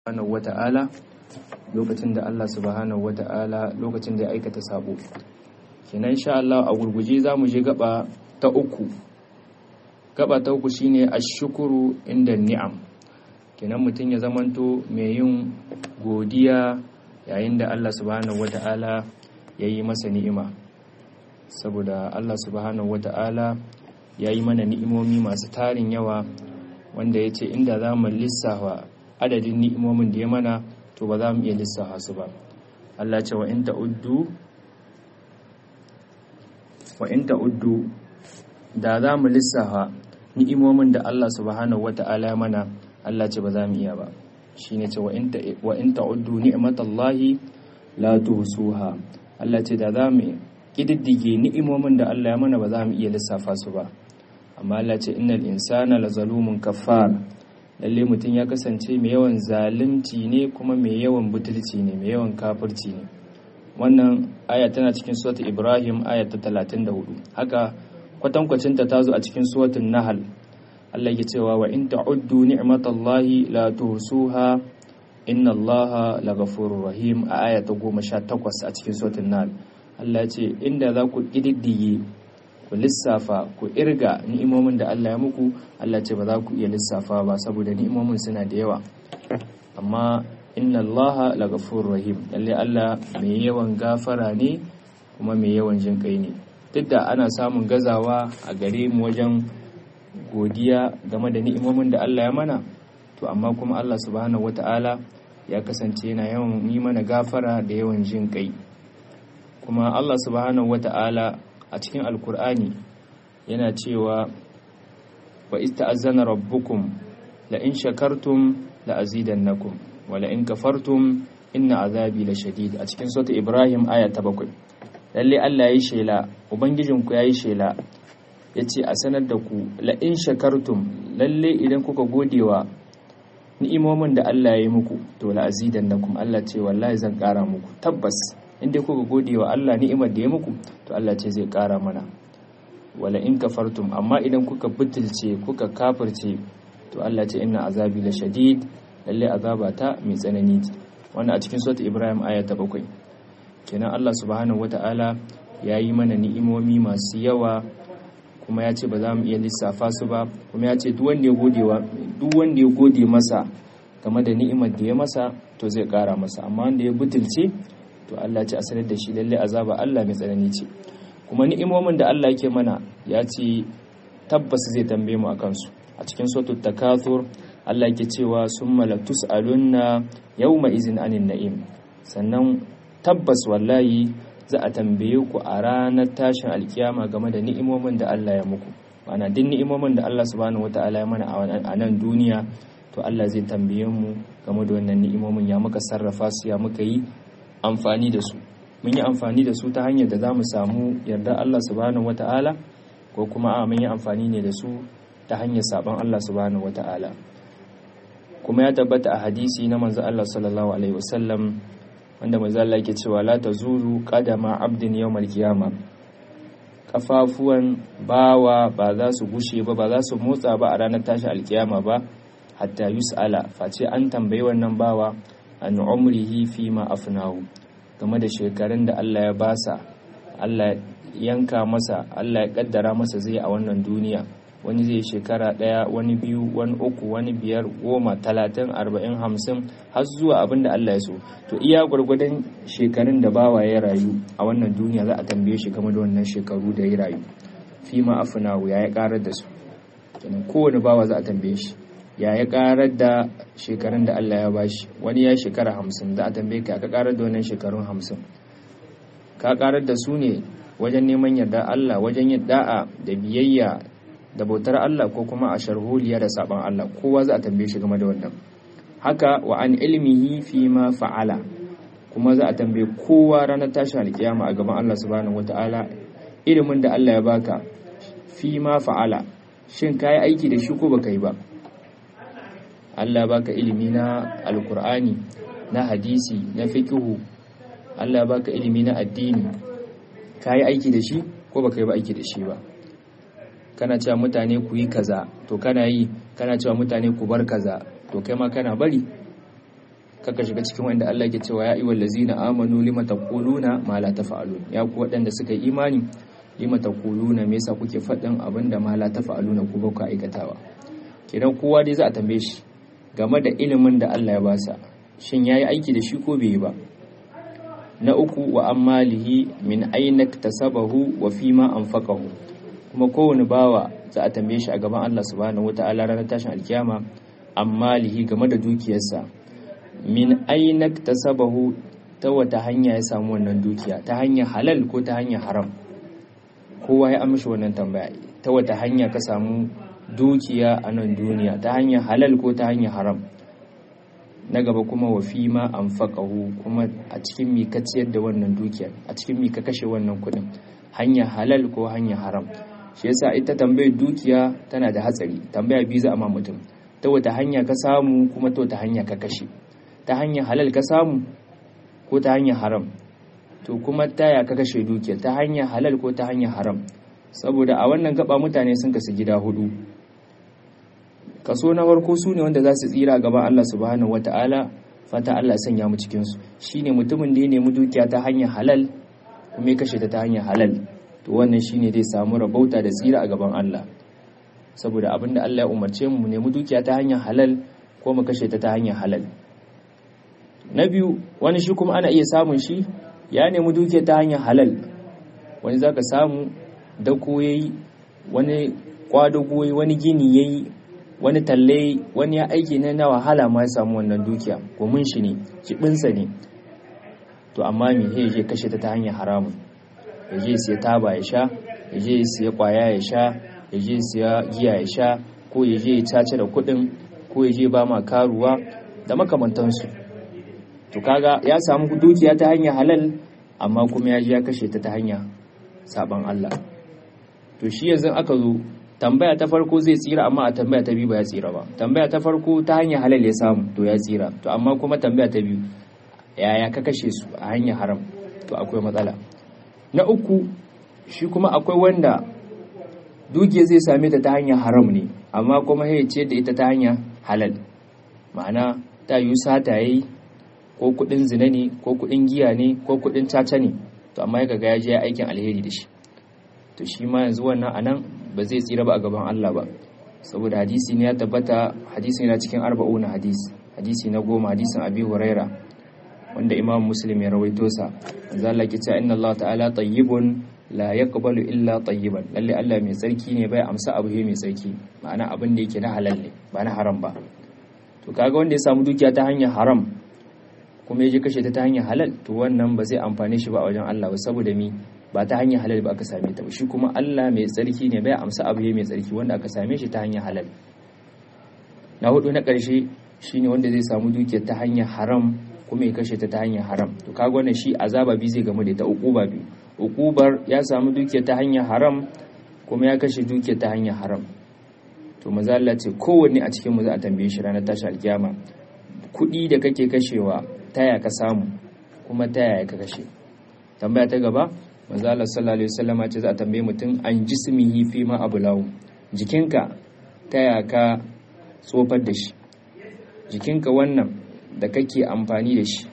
subhanahu wata'ala lokacin da Allah subhanahu wata'ala lokacin da ya aikata sabo kenan insha Allah a gurguje zamu je gaba ta uku gaba ta uku shine ashkuru inda ni'am kenan mutum ya zamanto mai yin godiya yayin da Allah subhanahu wata'ala ya yi masa ni'ima saboda Allah subhanahu wata'ala ya yi mana ni'imomi masu tarin yawa wanda ya ce inda za mu lissafa adadin ni'imomin da ya mana to ba za mu iya lissafa su ba Allah ce wa in ta'uddu wa in ta'uddu da za mu lissafa ni'imomin da Allah subhanahu wata'ala ya mana Allah ce ba za mu iya ba shine ce wa in ta'uddu ni'matallahi la tuhsuha Allah ce da za mu kididdige ni'imomin da Allah ya mana ba za mu iya lissafa su ba amma Allah ce innal insana lazalumun kaffar lalle mutum ya kasance mai yawan zalunci ne kuma mai yawan butulci ne mai yawan kafirci ne wannan aya tana cikin suratul ibrahim aya ta 34 haka kwatankwacin ta tazo a cikin suratul nahl Allah ya cewa wa in ta'uddu ni'matallahi la tuhsuha inna allaha laghafurur rahim a aya ta 18 a cikin suratul nahl Allah ya ce inda za ku kididdige ku lissafa ku irga ni'imomin da Allah ya muku Allah ce ba za ku iya lissafa ba saboda ni'imomin suna da yawa amma inna allaha laghafurur rahim lalle Allah mai yawan gafara ne kuma mai yawan jin kai ne duk da ana samun gazawa a gare mu wajen godiya game da ni'imomin da Allah ya mana to amma kuma Allah subhanahu wata'ala ya kasance yana yawan yi mana gafara da yawan jin kai kuma Allah subhanahu wata'ala a cikin alkur'ani yana cewa wa ista'azzana rabbukum la in shakartum la azidannakum wa la in kafartum inna azabi la shadid a cikin sura ibrahim aya ta bakwai lalle Allah yayi shela ubangijinku yayi shela yace a sanar da ku la in shakartum lalle idan kuka godewa ni'imomin da Allah ya yi muku to la azidannakum Allah ce wallahi zan kara muku tabbas inda kuka gode wa Allah ni'imar da ya muku to Allah ce zai ƙara mana wala in kafartum amma idan kuka butulce kuka kafirce to Allah ce inna azabi la shadid lalle azaba ta mai tsanani wannan a cikin surat Ibrahim aya ta bakwai kenan Allah subhanahu wata'ala ya yi mana ni'imomi masu yawa kuma ya ce ba za mu iya lissafa su ba kuma ya ce duk wanda ya gode wa duk wanda ya gode masa game da ni'imar da ya masa to zai ƙara masa amma wanda ya butulce to Allah ce a sanar da shi lalle azaba Allah mai tsanani ce kuma ni'imomin da Allah yake mana ya ce tabbas zai tambaye mu akan su a cikin suratul takathur Allah yake cewa summa la tus'alunna yawma izin anin na'im sannan tabbas wallahi za a tambaye ku a ranar tashin alkiyama game da ni'imomin da Allah ya muku ma'ana duk ni'imomin da Allah subhanahu wataala ya mana a nan duniya to Allah zai tambaye mu game da wannan ni'imomin ya muka sarrafa su ya muka yi amfani da su mun yi amfani da su ta hanyar da za mu samu yarda Allah subhanahu wata'ala ko kuma a mun yi amfani ne da su ta hanyar saban Allah subhanahu wata'ala kuma ya tabbata a hadisi na manzo Allah sallallahu alaihi wasallam wanda manzo Allah yake cewa la tazuru qadama abdin yawmal qiyama kafafuwan bawa ba za su gushe ba ba za su motsa ba a ranar tashi alkiyama ba hatta yus'ala face an tambayi wannan bawa an umrihi fi ma afnahu game da shekarun da Allah ya basa Allah yanka masa Allah ya kaddara masa zai a wannan duniya wani zai shekara ɗaya wani biyu wani uku wani biyar goma talatin arba'in hamsin har zuwa abin da Allah ya so to iya gwargwadon shekarun da bawa ya rayu a wannan duniya za a tambaye shi game da wannan shekaru da ya rayu fi ma afnahu ya ya karar da su kowane bawa za a tambaye shi ya ya karar da shekarun da Allah ya bashi wani ya shekara hamsin za a tambaye ka ka karar da wannan shekarun hamsin ka karar da su ne wajen neman yarda Allah wajen yin da'a da biyayya da bautar Allah ko kuma a sharholiya da saban Allah kowa za a tambaye shi game da wannan haka wa an ilmihi fi ma fa'ala kuma za a tambaye kowa ranar tashin alkiyama a gaban Allah subhanahu wataala ilimin da Allah ya baka fi ma fa'ala shin kayi aiki da shi ko baka yi ba Allah baka ilimi na alkur'ani na hadisi na fikihu Allah baka ilimi na addini ka yi aiki da shi ko baka yi ba aiki da shi ba kana cewa mutane ku yi kaza to kana yi kana cewa mutane ku bar kaza to kai ma kana bari kaka shiga cikin wanda Allah ke cewa ya ayyuhal ladzina amanu lima taquluna ma la taf'alun ya ku waɗanda suka yi imani lima taquluna me yasa kuke faɗin abinda ma la taf'aluna ku ba ku aikatawa kidan kowa dai za a tambaye shi game da ilimin da Allah ya basa shin yayi aiki da shi ko bai yi ba na uku wa ammalihi min aina tasabahu wa fima anfaqahu kuma kowane bawa za a tambaye shi a gaban Allah subhanahu wataala ranar tashin alkiyama ammalihi game da dukiyarsa min aina tasabahu ta wata hanya ya samu wannan dukiya ta hanyar halal ko ta hanyar haram kowa ya amshi wannan tambaya ta wata hanya ka samu dukiya a nan duniya ta hanyar halal ko ta hanyar haram na gaba kuma wa fi ma an kuma a cikin mi ka ciyar da wannan dukiyar a cikin mi ka kashe wannan kuɗin hanya halal ko hanya haram shi yasa ita tambayar dukiya tana da hatsari tambaya biyu za a ma mutum ta wata hanya ka samu kuma ta wata hanya ka kashe ta hanya halal ka samu ko ta hanya haram to kuma taya ka kashe dukiyar ta hanya halal ko ta hanya haram saboda a wannan gaba mutane sun kasu gida hudu kaso na farko su ne wanda za su tsira gaban Allah subhanahu wata'ala fata Allah sanya mu cikin su shine mutumin da ya nemi dukiya ta hanyar halal kuma ya kashe ta ta hanyar halal to wannan shine zai samu rabauta da tsira a gaban Allah saboda abinda Allah ya umarce mu mu nemi dukiya ta hanyar halal ko mu kashe ta ta hanyar halal na biyu wani shi kuma ana iya samun shi ya nemi dukiya ta hanyar halal wani zaka samu dako yayi wani kwadago wani gini yayi wani talle wani ya aiki na na wahala ma ya samu wannan dukiya gomin shi ne jibinsa ne to amma me ya je kashe ta ta hanyar haramun ya je siya taba ya sha ya je siya kwaya ya sha ya je siya giya ya sha ko ya je ya cace da kuɗin ko ya je ba ma karuwa da makamantansu to kaga ya samu dukiya ta hanyar halal amma kuma ya je ya kashe ta ta hanya saban Allah to shi yanzu aka zo tambaya ta farko zai tsira amma a tambaya ta biyu ba ya tsira ba tambaya ta farko ta hanyar halal ya samu to ya tsira to amma kuma tambaya ta biyu yaya ka kashe su a hanyar haram to akwai matsala na uku shi kuma akwai wanda dukiya zai same ta ta hanyar haram ne amma kuma ya ce da ita ta hanyar halal ma'ana ta yi sata yayi ko kudin zina ne ko kudin giya ne ko kudin caca ne to amma ya ga ya je aikin alheri da shi to shi ma yanzu wannan anan ba zai tsira ba a gaban Allah ba saboda hadisi ne ya tabbata hadisi na cikin arba'una hadis hadisi na goma hadisin abi huraira wanda imam muslim ya rawaito sa manzo Allah ke cewa inna Allah ta'ala tayyibun la yaqbalu illa tayyiban lalle Allah mai tsarki ne bai amsa abu mai tsarki ma'ana abin da yake na halal ne ba na haram ba to kaga wanda ya samu dukiya ta hanyar haram kuma ya je kashe ta ta hanyar halal to wannan ba zai amfane shi ba a wajen Allah ba saboda mi ba ta hanyar halal ba aka same ta ba shi kuma Allah mai tsarki ne bai amsa abu mai tsarki wanda aka same shi ta hanyar halal na hudu na ƙarshe shine wanda zai samu dukiyar ta hanyar haram kuma ya kashe ta ta hanyar haram to kaga wannan shi azaba bi zai gamu da ta ukuba biyu ukubar ya samu dukiyar ta hanyar haram kuma ya kashe dukiyar ta hanyar haram to maza Allah ce kowanne a cikin mu za a tambaye shi ranar tashi alkiyama kuɗi da kake kashewa taya ka samu kuma taya ka kashe tambaya ta gaba manzo Allah sallallahu alaihi wasallama ce za a tambaye mutum an jismihi fi ma abulawu jikinka taya ka tsofar da shi jikinka wannan da kake amfani da shi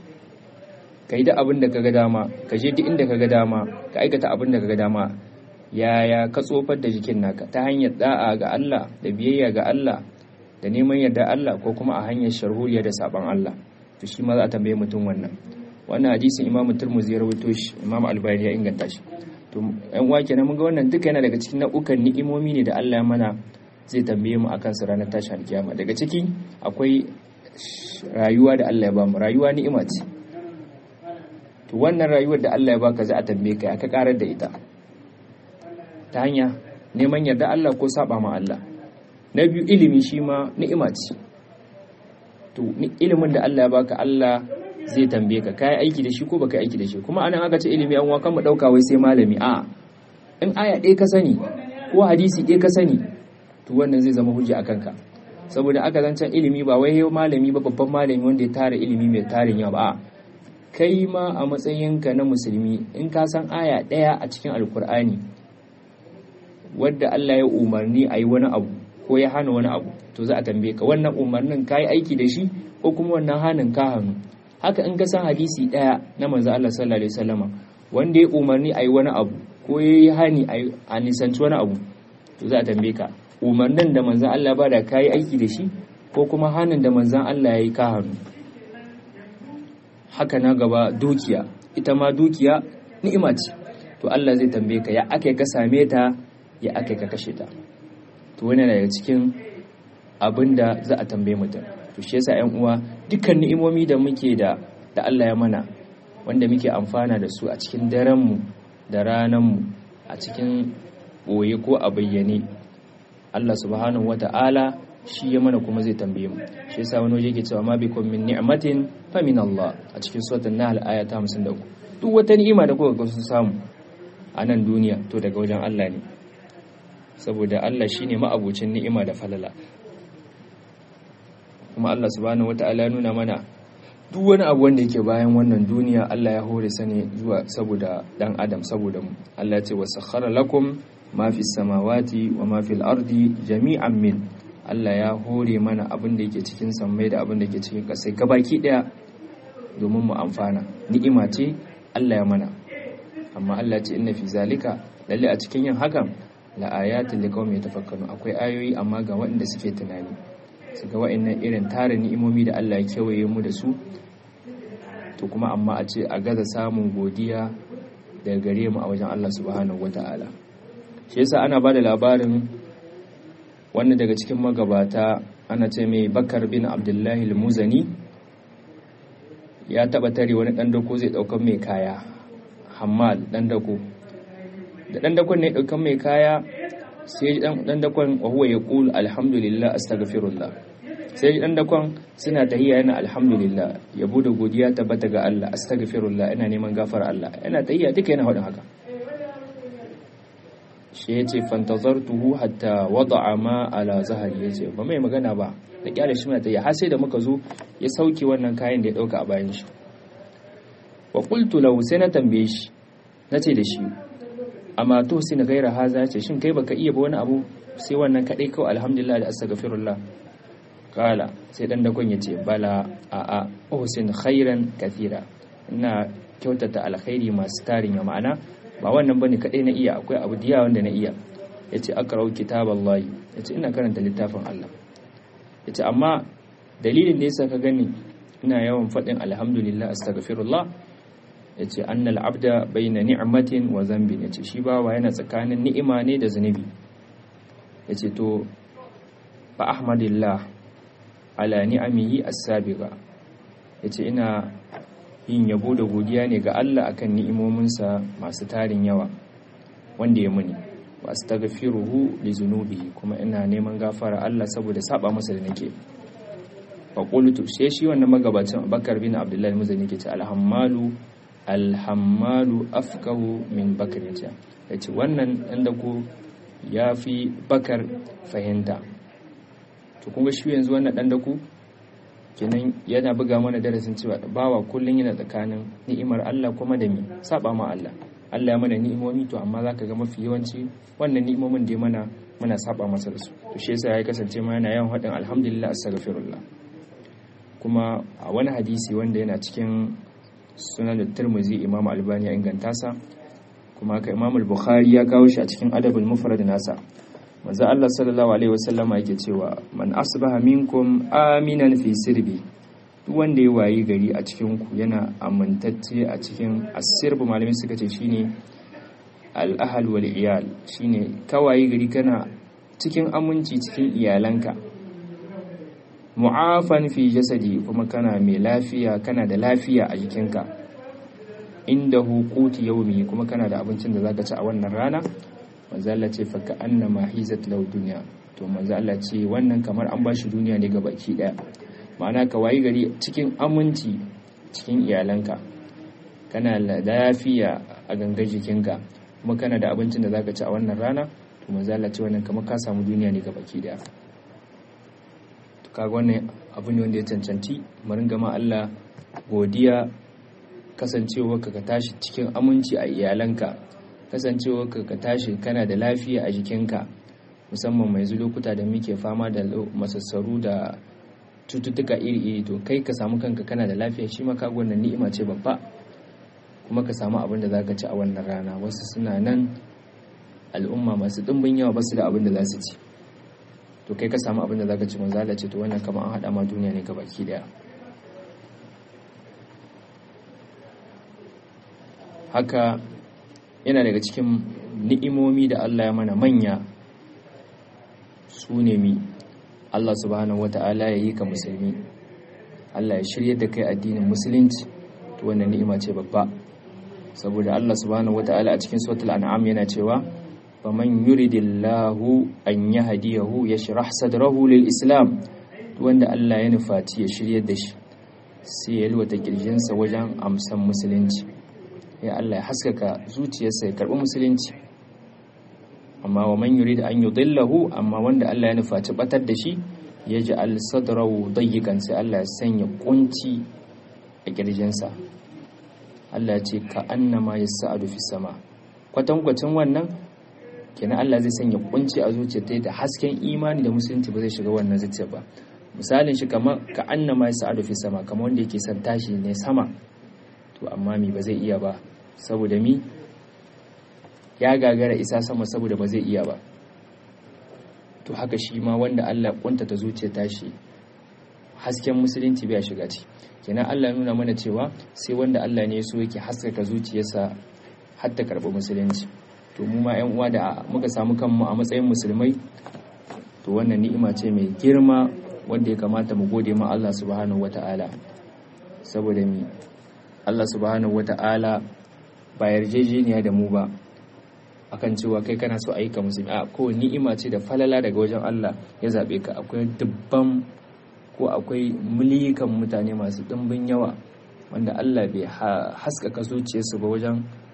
ka yi da abin da ka ga dama ka je duk inda ka ga dama ka aikata abin da ka ga dama yaya ka tsofar da jikin naka ta hanyar da'a ga Allah da biyayya ga Allah da neman yarda Allah ko kuma a hanyar sharhuriya da saban Allah to shi ma za a tambaye mutum wannan wannan hadisin Imam Tirmidhi ya rawaito shi Imam Albani ya inganta shi to ɗan uwa kenan mun ga wannan duka yana daga cikin nau'ukan ni'imomi ne da Allah ya mana zai tambaye mu akan su ranar tashin alkiyama daga ciki akwai rayuwa da Allah ya bamu rayuwa ni'ima ce to wannan rayuwar da Allah ya baka za a tambaye ka ka karar da ita ta hanya neman yarda Allah ko saba ma Allah na biyu ilimi shi ma ni'ima ce to ilimin da Allah ya baka Allah zai tambaye ka kai aiki da shi ko baka aiki da shi kuma anan aka ce ilimi an wakan mu dauka wai sai malami a in aya ɗaya ka sani ko hadisi ɗaya ka sani to wannan zai zama hujja akan ka saboda aka zancen ilimi ba wai malami ba babban malami wanda ya tara ilimi mai tarin yawa ba kai ma a matsayinka na musulmi in ka san aya ɗaya a cikin alkur'ani wadda Allah ya umarni a yi wani abu ko ya hana wani abu to za a tambaye ka wannan umarnin ka yi aiki da shi ko kuma wannan hanin ka hannu haka in ka san hadisi daya na manzo Allah sallallahu alaihi wasallama wanda ya umarni ayi wani abu ko yayi hani a nisanci wani abu to za a tambaye ka umarnin da manzon Allah ba da kai aiki da shi ko kuma hanin da manzon Allah yayi ka hannu haka na gaba dukiya ita ma dukiya ni'ima ce to Allah zai tambaye ka ya ake ka same ta ya ake ka kashe ta to wani daga cikin abin da za a tambaye mutum to shi yasa ƴan uwa dukkan ni'imomi da muke da da Allah ya mana wanda muke amfana da su a cikin daren mu da ranan mu a cikin boye ko a bayyane Allah subhanahu wata'ala shi ya mana kuma zai tambaye mu shi yasa wani waje yake cewa ma bikum min ni'matin fa min Allah a cikin suratul nahl aya ta 53 duk wata ni'ima da kuka ga sun samu a nan duniya to daga wajen Allah ne saboda Allah shine ma'abucin ni'ima da falala kuma Allah subhanahu wata'ala ya nuna mana duk wani abu wanda yake bayan wannan duniya Allah ya hore sane zuwa saboda dan adam saboda mu Allah ya ce wasakhara lakum ma fi samawati wa ma fil ardi jami'an min Allah ya hore mana abin da yake cikin sammai da abin da yake cikin ƙasai gabaki daya domin mu amfana ni'ima ce Allah ya mana amma Allah ce inna fi zalika lalle a cikin yin hakan la ayatin liqaumin yatafakkarun akwai ayoyi amma ga waɗanda suke tunani su ga wa'annan irin tare ni'imomi da Allah ya kewaye mu da su to kuma amma a ce a gaza samun godiya daga gare mu a wajen Allah subhanahu wata'ala shi yasa ana bada labarin wannan daga cikin magabata ana ce mai Bakar bin Abdullahi al-Muzani ya taba tare wani dan dako zai daukan mai kaya Hammal dan dako da dan dakon ne daukan mai kaya sai dan dan dakon wa huwa yaqul alhamdulillah astaghfirullah sai dan dakon suna tahiyya yana alhamdulillah yabo da godiya tabbata ga Allah astaghfirullah ina neman gafara Allah yana tahiyya duka yana hadin haka shi yace fantazartuhu hatta wada'a ma ala zahari yace ba mai magana ba da kyale shi mai tahiyya har sai da muka zo ya sauke wannan kayan da ya dauka a bayan shi wa qultu lahu sai na tambaye shi nace da shi amma to sai na gaira haza ce shin kai baka iya ba wani abu sai wannan kadai kawai alhamdulillah da astaghfirullah kala sai dan dakon yace bala a a uhsin khairan kathira ina kyautata alkhairi masu tarin ya ma'ana ba wannan bane kadai na iya akwai abu diya wanda na iya yace akrau kitaballahi yace ina karanta littafin Allah yace amma dalilin da yasa ka gani ina yawan faɗin alhamdulillah astaghfirullah ya ce annal abda bayna ni'matin wa zambin ya ce shi bawa yana tsakanin ni'ima ne da zunubi ya ce to fa ahmadillah ala ni'amihi as-sabiqa ya ce ina yin yabo da godiya ne ga Allah akan ni'imominsa masu tarin yawa wanda ya muni wa astaghfiruhu li zunubihi kuma ina neman gafara Allah saboda saba masa da nake fa qultu sai shi wannan magabacin Bakar bin Abdullah muzani ke ce alhammalu alhammalu afkahu min bakar ya ce wannan ɗan dako ya fi bakar fahimta to kunga shi yanzu wannan ɗan dako kenan yana buga mana darasin cewa bawa kullum yana tsakanin ni'imar Allah kuma da mi saba ma Allah Allah ya mana ni'imomi to amma zaka ga mafi yawanci wannan ni'imomin da mana muna saba masa da su to shi yasa ya kasance ma yana yawan haɗin alhamdulillah astaghfirullah kuma a wani hadisi wanda yana cikin sunan da turmuzi imam albani ya inganta sa kuma haka imam al-bukhari ya kawo shi a cikin adabul mufrad nasa manzo Allah sallallahu alaihi wasallama yake cewa man asbaha minkum aminan fi sirbi duk wanda ya wayi gari a cikin ku yana amintacce a cikin asirbu malamin suka ce shine al-ahl wal iyal shine ka wayi gari kana cikin aminci cikin iyalanka mu'afan fi jasadi kuma kana mai lafiya kana da lafiya a jikinka inda hukuti yaumi kuma kana da abincin da zaka ci a wannan rana manzo Allah ce faka annama hizat law dunya to manzo Allah ce wannan kamar an bashi duniya ne ga baki daya ma'ana ka wayi gari cikin aminci cikin iyalanka kana da lafiya a gangar jikinka kuma kana da abincin da zaka ci a wannan rana to manzo Allah ce wannan kamar ka samu duniya ne ga baki daya kaga wannan abu ne wanda ya cancanci mu ringa ma Allah godiya kasancewa ka ka tashi cikin aminci a iyalanka kasancewa ka ka tashi kana da lafiya a jikinka musamman mai zu lokuta da muke fama da masassaru da cututtuka iri-iri to kai ka samu kanka kana da lafiya shi ma kaga wannan ni'ima ce babba kuma ka samu abin da za ka ci a wannan rana wasu suna nan al'umma masu ɗimbin yawa ba su da abin da za su ci to kai ka samu abin da za ka ci manzala ce to wannan kama an haɗa ma duniya ne baki daya haka yana daga cikin ni'imomi da Allah ya mana manya su ne mi Allah subhanahu wata'ala ya yi ka musulmi Allah ya shirya da kai addinin musulunci to wannan ni'ima ce babba saboda Allah subhanahu wata'ala a cikin suratul an'am yana cewa faman yuridillahu an yahdiyahu yashrah sadrahu lil islam wanda Allah ya nufaci ya shiryar da shi sai ya lwata kirjinsa wajen amsan musulunci ya Allah ya haskaka zuciyarsa ya karbi musulunci amma wa man yurid an yudillahu amma wanda Allah ya nufaci batar da shi ya ji al-sadrahu dayyikan sai Allah ya sanya kunci a kirjinsa Allah ya ce ka annama yas'adu fi sama kwatankwacin wannan kenan Allah zai sanya kunci a zuciyar ta da hasken imani da musulunci ba zai shiga wannan zuciya ba misalin shi kamar ka annama yas'adu fi sama kamar wanda yake son tashi ne sama to amma mi ba zai iya ba saboda mi ya gagara isa sama saboda ba zai iya ba to haka shi ma wanda Allah kuntata zuciya tashi hasken musulunci bai shiga ci kenan Allah nuna mana cewa sai wanda Allah ne so yake haskaka zuciyarsa har ta karɓi musulunci to mu ma 'yan uwa da muka samu kanmu a matsayin musulmai to wannan ni'ima ce mai girma wanda ya kamata mu gode ma Allah subhanahu wata'ala saboda mi Allah subhanahu wata'ala ba yarjejeniya da mu ba akan cewa kai kana so ayyuka musulmi a ko ni'ima ce da falala daga wajen Allah ya zabe ka akwai dubban ko akwai milikan mutane masu dimbin yawa wanda Allah bai haskaka zuciyarsu ba wajen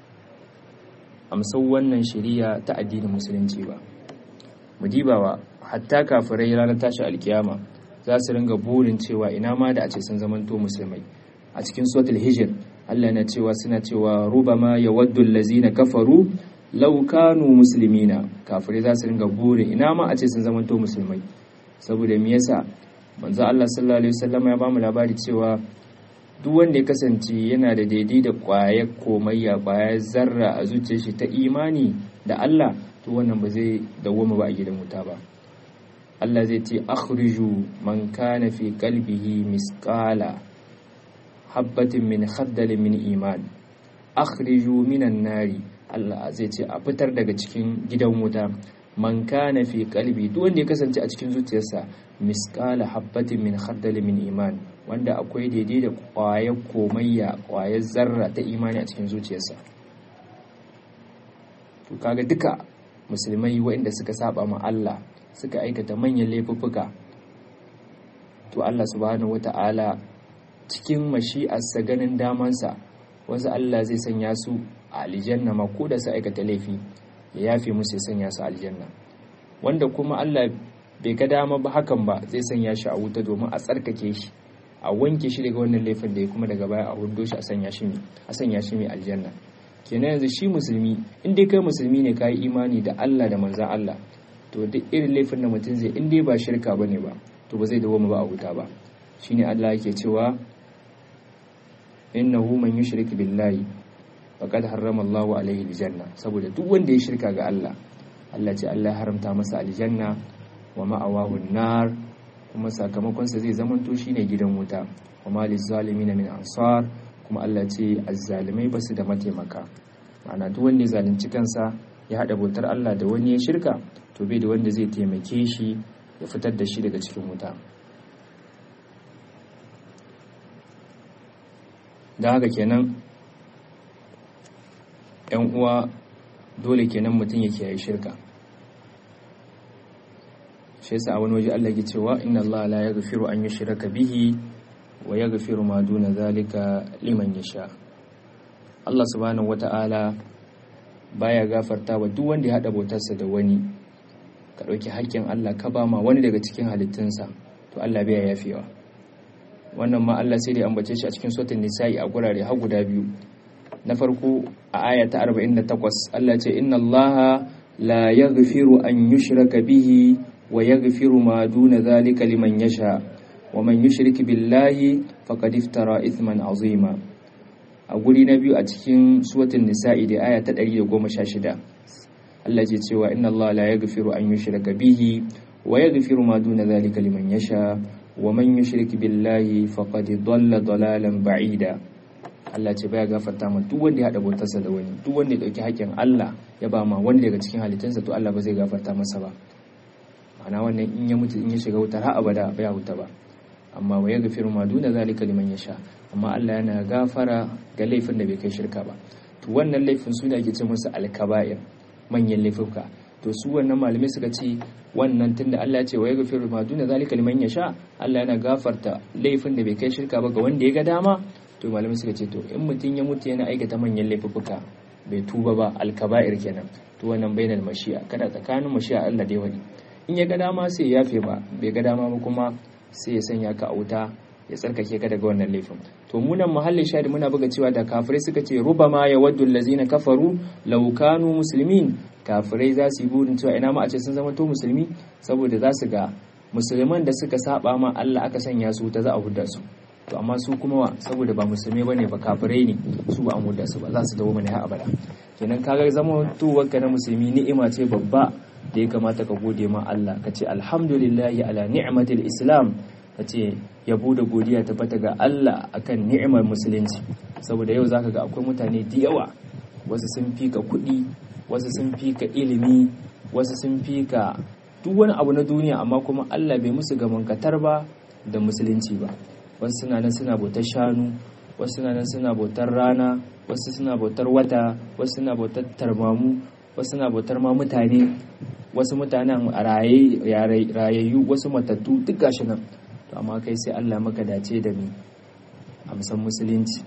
amsar wannan shari'a ta addinin musulunci ba mu dibawa hatta kafirai ranar tashi alkiyama za su ringa burin cewa ina ma da a ce sun zamanto musulmai a cikin suratul hijr Allah na cewa suna cewa rubama yawaddu allazina kafaru law kanu muslimina kafirai za su ringa burin ina ma a ce sun zamanto musulmai saboda me yasa manzo Allah sallallahu alaihi wasallam ya bamu labari cewa duk wanda ya kasance yana da daidai da kwayar komayya kwayar zarra a zuciyar shi ta imani da Allah to wannan ba zai dawoma ba a gidan wuta ba Allah zai ce akhriju man kana fi qalbihi misqala habbatin min khaddalin min iman akhriju minan nari Allah zai ce a fitar daga cikin gidan wuta man kana fi qalbi duk wanda ya kasance a cikin zuciyarsa misqala habbatin min khaddalin min iman wanda akwai daidai da kwayar komayya kwayar zarra ta imani a cikin zuciyarsa to kaga duka musulmai waɗanda suka saba ma Allah suka aikata manyan laifuffuka to Allah subhanahu wata'ala cikin mashi'arsa ganin damansa wasu Allah zai sanya su a aljanna ma ko da su aikata laifi ya yafe musu ya sanya su aljanna wanda kuma Allah bai ga dama ba hakan ba zai sanya shi a wuta domin a tsarkake shi a wanke shi daga wannan laifin da ya kuma daga baya a hudo shi a sanya shi mai a sanya shi mai aljanna kenan yanzu shi musulmi in dai kai musulmi ne kai imani da Allah da manzon Allah to duk irin laifin da mutum zai in dai ba shirka bane ba to ba zai dawo ba a wuta ba shine Allah yake cewa innahu man yushrik billahi faqad harrama Allahu alaihi aljanna saboda duk wanda ya shirka ga Allah Allah ce Allah ya haramta masa aljanna wa ma'awahu nar kuma sakamakon sa zai zamanto shine gidan wuta wa maliz zalimin min ansar kuma Allah ce azzalimai basu da mataimaka ma'ana duk wanda ya zalunci kansa ya hada bautar Allah da wani ya shirka to bai da wanda zai taimake shi ya fitar da shi daga cikin wuta da haka kenan yan uwa dole kenan mutum ya kiyaye shirka shi yasa a wani waje Allah ke cewa inna Allah la yaghfiru an yushraka bihi wa yaghfiru ma duna zalika liman yasha Allah subhanahu wata'ala baya gafarta wa duk wanda ya hada bautarsa da wani ka dauki haƙƙin Allah ka ba ma wani daga cikin halittunsa to Allah bai yafewa wannan ma Allah sai da ambace shi a cikin suratul nisa'i a gurare har guda biyu na farko a aya ta 48 Allah ce inna Allah la yaghfiru an yushraka bihi wa yaghfiru ma duna zalika liman yasha wa man yushrik billahi faqad iftara ithman azima a guri na biyu a cikin suratul nisa'i da aya ta 116 Allah ya cewa inna Allah la yaghfiru an yushraka bihi wa yaghfiru ma duna dhalika liman yasha wa man yushrik billahi faqad dhalla dalalan ba'ida Allah ce baya gafarta ma duk wanda ya hada bautarsa da wani duk wanda ya dauki haƙƙin Allah ya ba ma wanda daga cikin halittunsa to Allah ba zai gafarta masa ba ma'ana wannan in ya mutu in ya shiga wutar har abada ba ya huta ba amma wa yaghfiru ma duna zalika liman yasha amma Allah yana gafara ga laifin da bai kai shirka ba to wannan laifin su ne ake ce musu alkaba'ir manyan laifuka to su wannan malamai suka ce wannan tunda Allah ya ce wa yaghfiru ma duna zalika liman yasha Allah yana gafarta laifin da bai kai shirka ba ga wanda ya ga dama to malamai suka ce to in mutum ya mutu yana aikata manyan laifuka bai tuba ba alkaba'ir kenan to wannan bainal mashi'a kada tsakanin mashi'a Allah dai wani in ya ga dama sai ya yafe ba bai ga dama ba kuma sai ya sanya ka a wuta ya tsarkake ka daga wannan laifin to munan muhallin shadi muna buga cewa da kafirai suka ce rubama ya waddu allazina kafaru law kanu muslimin kafirai za su yi burin cewa ina ma a ce sun zama to musulmi saboda za su ga musulman da suka saba ma Allah aka sanya su ta za a hudda su to amma su kuma wa saboda ba musulmai bane ba kafirai ne su ba an hudda su ba za su dawo mana har abada kenan kaga zama tuwarka na musulmi ni'ima ce babba da ya kamata ka gode ma Allah ka ce alhamdulillahi ala ni'matil islam ka ce yabo da godiya ta bata ga Allah akan ni'imar musulunci saboda yau zaka ga akwai mutane da yawa wasu sun fi ka kuɗi wasu sun fi ka ilimi wasu sun fi ka duk wani abu na duniya amma kuma Allah bai musu gamankatar ba da musulunci ba wasu suna nan suna bautar shanu wasu suna nan suna bautar rana wasu suna bautar wata wasu suna bautar tarmamu wasu suna bautar ma mutane wasu mutanen rayayyu wasu matattu duk gashi nan to amma kai sai Allah maka dace da mi amsan musulunci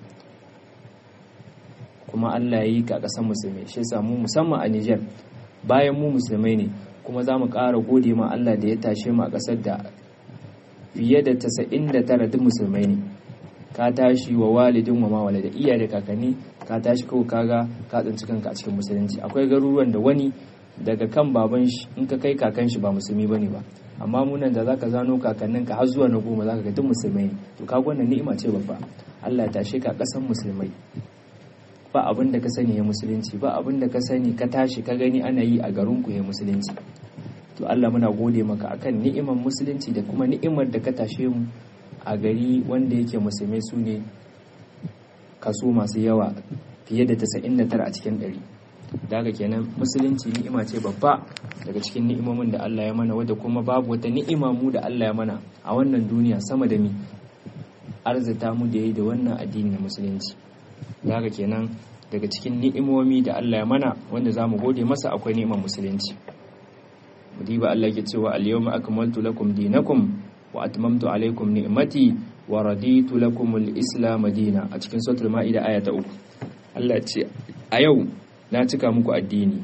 kuma Allah yi ka kasan musulmi shi yasa mu musamman a Niger bayan mu musulmai ne kuma za mu ƙara gode ma Allah da ya tashe mu a ƙasar da fiye da 99 duk musulmai ne ka tashi wa walidin wa ma walida iya da kakanni ka tashi kawai kaga ka tsinci kanka a cikin musulunci akwai garuruwan da wani daga kan baban shi in ka kai kakan shi ba musulmi bane ba amma mu nan da zaka zano kakannin ka har zuwa na goma zaka ga duk musulmai ne to kaga wannan ni'ima ce babba Allah ya tashe ka kasan musulmai ba abin da ka sani ya musulunci ba abin da ka sani ka tashi ka gani ana yi a garin ku ya musulunci to Allah muna gode maka akan ni'imar musulunci da kuma ni'imar da ka tashe mu a gari wanda yake musulmai su ne kaso masu yawa fiye da 99 a cikin 100 daga kenan musulunci ni'ima ce babba daga cikin ni'imomin da Allah ya mana wadda kuma babu wata ni'ima mu da Allah ya mana a wannan duniya sama da mi arzita mu da yi da wannan addini na musulunci daga kenan daga cikin ni'imomi da Allah ya mana wanda zamu gode masa akwai ni'imar musulunci mudiba Allah ke cewa al-yawma akmaltu lakum dinakum wa atmamtu alaykum ni'mati wa raditu lakum al-islam dina a cikin suratul maida aya ta 3 Allah ya ce a yau na cika muku addini